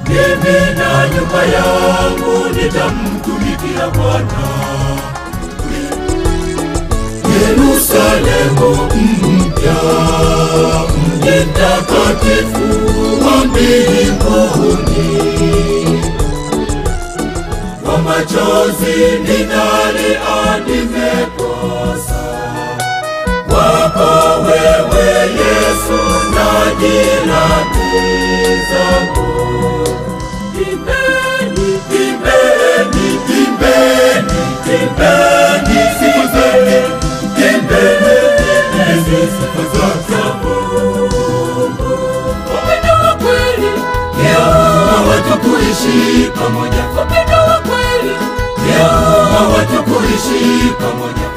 mimi na nyumba yangu nitamtumikia Bwana. Yerusalemu mpya, mji mtakatifu wa mbinguni. Kwa machozi ninalia nimekosa, wako wewe Yesu na jirani zangu. Imbeni, imbeni, imbeni, imbeni sifa zake, imbeni sifa zake Mungu. Upendo wa kweli ndio watu kuishi pamoja, upendo wa kweli ndio watu kuishi pamoja.